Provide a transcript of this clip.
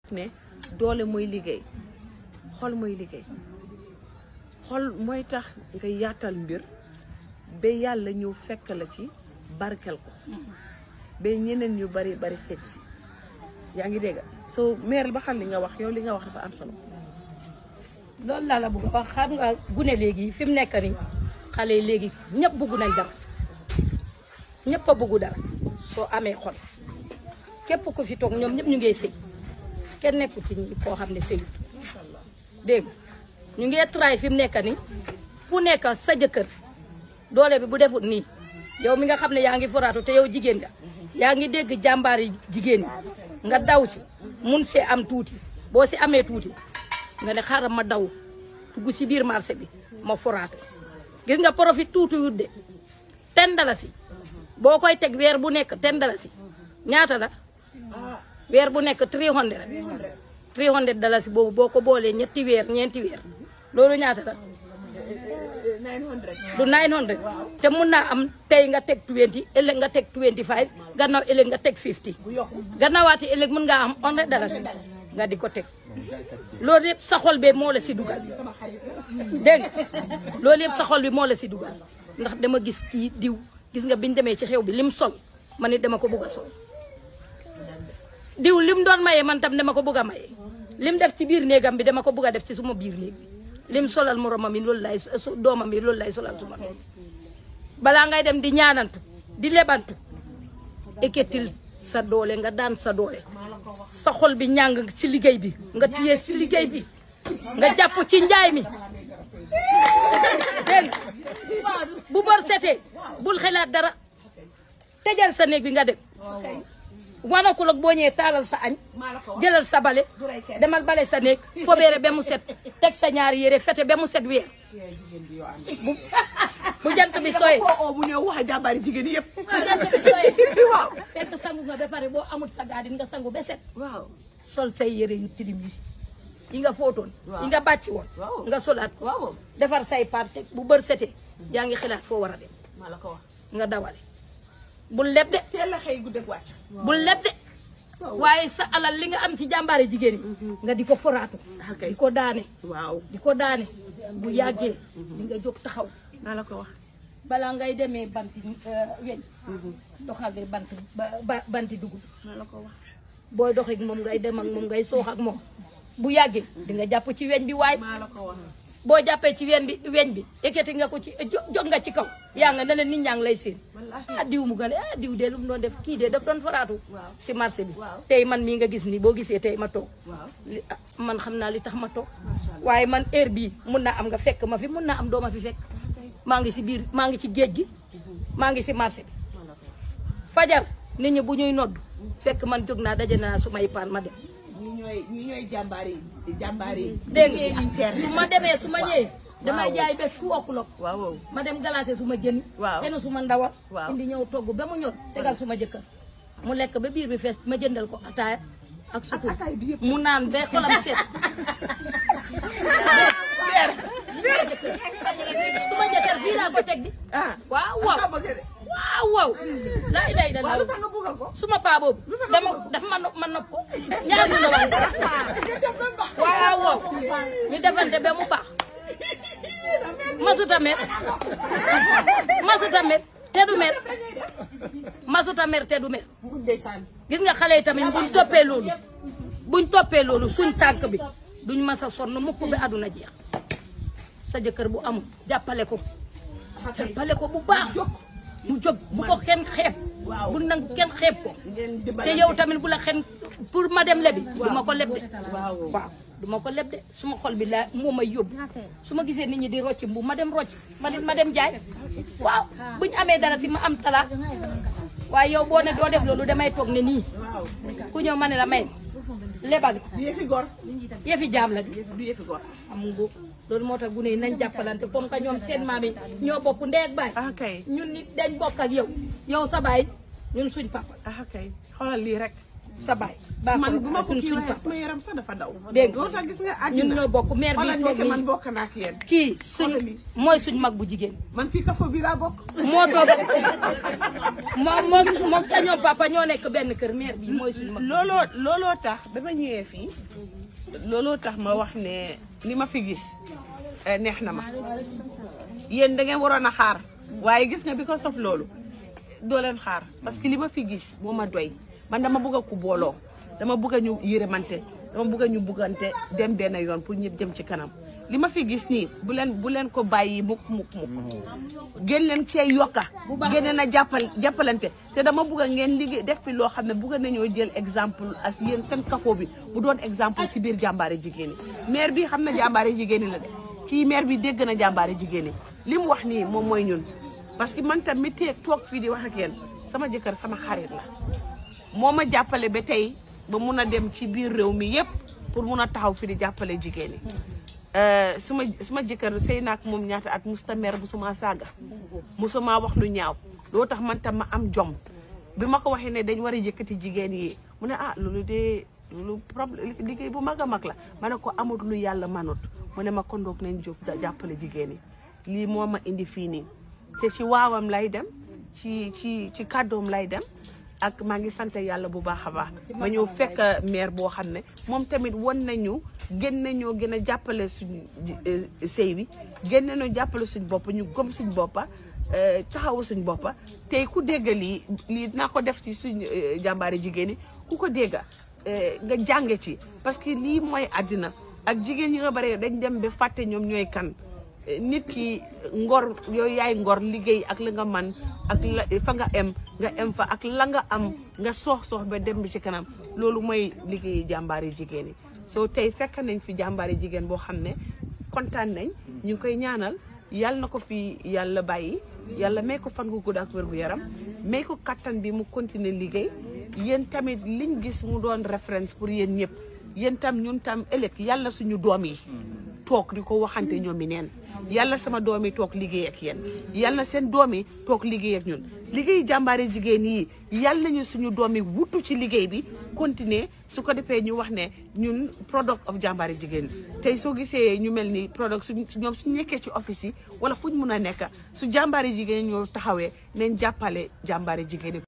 ne doole mooy liggéey xol mooy liggéey xol mooy tax nga yaatal mbir ba yàlla ñëw fekk la ci barkel ko ba ñeneen ñu bari bari xeej si yaa ngi dégg soo meer ba xam li nga wax yow li nga wax dafa am solo loolu laa la bëgg a wax xam nga gune léegi fi mu nekk nii xale yi léegi ñëpp bëgg nañ dara ñëpp a bëgg dara soo amee xol képp ku fi toog ñoom ñëpp ñu ngi sëy kenn nekku ci ñi koo xam ne sëyut dégg nga ñu ngi tray fi mu nekk nii ku nekk sa jëkkër doole bi bu defut nii yow mi nga xam ne yaa ngi foraatu te yow jigéen nga yaa ngi dégg jàmbaari jigéen ñi nga daw si mun see am tuuti boo si amee tuuti nga ne xaaral ma daw dugg si biir marché bi ma foraatu gis nga profit tuuti wut de ten dalasi boo koy teg weer bu nekk ten dalasi ñaata la weer bu nekk 300 300 dalasi boobu boo ko boolee ñetti weer ñeenti weer loolu ñaata la du 900 te mun naa am tey nga teg 20 ëllëg nga teg 25 gannaaw ëllëg nga teg 50 gannaawaati ëllëg mun ngaa am 100 dalasi nga di ko teg loolu yëpp sa xol bee moo la si dugal dégg nga loolu yëpp sa xol bi moo la si dugal ndax dama gis kii diw gis nga biñ demee ci xew bi lim sol man it dama ko bugg a sol diw lim doon maye man tam dama ko bugg a maye lim def ci biir néegam bi dama ko bugg a def ci suma biir néeg bi lim solal moromam yi loolu lay su doomam yi loolu lay solal suma doom balaa ngay dem di ñaanantu di lebantu ekketil sa doole nga daan sa doole sa xol bi ñàng ci liggéey bi nga téye ci liggéey bi nga jàpp ci njaay mi dégg nga bu bor setee bul xelaat dara tëjal sa néeg bi nga dem wanakul ak boo ñëwee taalal sa añ jëlal sa bale demal bale sa néeg fobeere ba mu set teg sa ñaari yére fete ba mu set weer bu bu jant bi sooyee oo bu ñëw wax jàmbaari jigéen yëpp bu jant bi sooyee waaw fekk sangu nga ba pare boo amul sa gaadin nga sangu ba set waaw sol say yére yu tilim yi yi nga fóotoon yi nga bàcci woon Waaw. nga solaat ko waaw defar say part teg bu bër setee yaa ngi xalaat foo war a dem maa la ko wax nga dawale bul leb de teel la xëy guddeeg wàcc bul leb de waaye sa alal li nga am ci jàmbaari jigéen yi nga di ko foraatu Ah, kay. di ko daane waaw di ko daane bu yàggee di nga jóg taxaw maa la ko wax balaa ngay demee banti euh, weñ doxale bant ba- ba- banti dugub maa la ko wax booy dox ak moom ngay dem ak moom ngay soox ak moom bu yàggee di nga jàpp ci weñ bi waay maa la ko wax boo jàppee ci weñ bi weñ bi ekkati nga ko ci jo- jog nga ci kaw yaa nga ne leen nit ñaa ngi lay seen wallaahi ah diw mu gane ah diw de lu mu doon def kii de daf doon faraatu Waaw. si marché bi Waaw. tey man mii nga gis ni boo gisee tey ma toog waaw li ah, man xam naa li tax ma toog Macha Allah. waaye man heure bii mun naa am nga fekk ma fi mun naa am doo ma fi fekk maa ngi si biir maa ngi ci géej gi maa ngi si marché bi maa la ko wax fajar nit ñi bu ñuy nodd fekk man jóg naa daje naa su may paan ma dem ñi ñooy ñi ñooy jàmbaari jàmbaari dégg jigéen nga ñi teer su ma demee su ma ñëwee damay Waaw. jaay ba two o'clock waaw waaw ma dem glacé su ma jën Waaw. enu su ma ndawal Waaw. indi ñëw togg ba mu ñor tegal su ma jëkkër mu lekk ba biir bi fees ma jëndal ko ataaya ak sukur ataaya bi yëpp. mu naan ba xolam seet su ma jëkkër fii laa ko teg di ah waaw waaw nga bëgg de waaw waaw laa ilaaha waaw illallaah lu tax nga bëggal ko suma paa boobu dama dafa ma nopp ma nopp ko ñaar ñu la waay waaw waaw ñu defante ba mu baax masuta mer masuta mer te du mer masuta mer te du mer ndeysaan gis nga xale yi tamit buñ toppee loolu buñ toppee loolu suñ tànk bi duñ mas a sonn mukk bi àdduna jeex sa jëkkër bu amul jàppale ko jàppale ko bu baax mu jóg bu ko kenn xeeb Waaw. bu nangu kenn xeeb ko ngeen te dimbalante yow tamit bu la xen pour ma dem lebi du ma ko leb de waaw waaw du ma ko leb de suma xol bi laa moo may yóbbu su ma gisee nit ñi di rocc mbu ma dem rocc ma dem ma dem jaay waaw buñ amee dara si ma am talaat waaye yow boo ne doo def loolu damay toog ne nii waaw ku ñëw ma ne la may lebal du yëfi gor yëfi jaam la di du yëfi gor am nga loolu moo tax gune yi nañ jàppalante comme que ñoom seen maam yi ñoo bokk ndey ak baay ah kay ñun nit dañ bokk ak yow yow sa baay ñun suñ papa ah kay xoolal lii rek sa baay man bu ma ko ñun kii suñ waxee papa sama yaram sax dafa daw Dégg nga. loolu tax gis nga ñun àddina ñoo bokk mère bi xoolal toog nekk man nii bokk naa ak yéen kii suñ Xoolal lii. mooy suñ mag bu jigéen man fii kafo bi laa bokk moo toog moom moom moom sa ñoom papa ñoo nekk benn kër mère bi mooy suñ mag looloo looloo tax ba ma ñëwee fii looloo tax ma wax ne li ma fi gis eh, neex na ma yéen da ngeen waroon a xaar waaye gis nga bi ko sof loolu doo leen xaar parce que li ma fi gis moo ma doy man dama bëgg a ku booloo dama bëgg a ñu yërëmante dama bëgg a ñu buggante dem benn yoon pour ñëpp jëm ci kanam li ma fi gis nii bu leen bu leen ko bàyyi mukk mukk mukk gën leen cee yokka gën na jàppal jàppalante te dama bëgg a ngeen liggéey def fi loo xam ne bëgg nañoo jël exemple as yéen seen kafoo bi mu doon exemple si biir jàmbaare jigéen ñi maire bi xam na jàmbaare jigéen ñi la de kii maire bi dégg na jàmbaare jigéen ñi li mu wax nii moom mooy ñun parce que man tam mi tee toog fii di wax ak yéen sama jëkkër sama xarit la moo ma jàppale ba tey ba mun a dem ci biir réew mi yépp pour mun a taxaw fi di jàppale jigéen ñi suma suma jëkkër sëy naak moom ñaata at musta mer bu suma saaga musuma wax lu ñaaw loo tax man tam ma am jom bi ma ko waxee ne dañ war a yëkkati jigéen yi mu ne ah loolu de loolu problème liggéey bu mag a mag la ma ne ko amut lu yàlla manut mu ne ma kondoog nañ jóg jàppale jigéen yi lii moo ma indi fii nii te ci waawam lay dem ci ci ci kàddoom lay dem ak maa ngi sant yàlla bu baax a baax ma ñëw fekk maire boo xam ne moom tamit won nañu gën nañoo gën a jàppale suñ sëy bi gën nañoo jàppale suñ bopp ñu gëm suñ boppa taxawu suñ boppa tey ku dégg lii lii dinaa ko def ci suñ jàmbaari jigéen ñi ku ko dégga nga jànge ci parce que lii mooy àddina ak jigéen ñi nga bare dañ dem ba fàtte ñoom ñooy kan nit ki ngor yooyu yaay ngor liggéey ak la nga man ak la fa nga em nga em fa ak la nga am nga soox soox ba dem bi ci kanam loolu mooy liggéeyi jàmbaari jigéen yi soo tey fekk nañ fi jàmbaari jigéen boo xam ne kontaan nañ ñu ngi koy ñaanal yàlla na ko fi yàlla bàyyi yàlla may ko fan gu gudd ak wér gu yaram may ko kattan bi mu continuer liggéey yéen tamit liñ gis mu doon référence pour yéen ñëpp yéen tam ñun tam ëllëg yàlla suñu doom yi toog di ko waxante ñoom i neen yàlla sama doom yi toog liggéey ak yéen yàlla seen doom yi toog liggéey ak ñun liggéey jàmbaari jigéen yi yàlla nañu suñu doom yi wutu ci liggéey bi continuer su ko defee ñu wax ne ñun product of jàmbaari jigéen tey soo gisee ñu mel ni product su ñoom suñu nekkee ci office yi wala fu ñu mun a nekk su jàmbaari jigéen ñoo taxawee nañ jàppale jàmbaari jigéen yi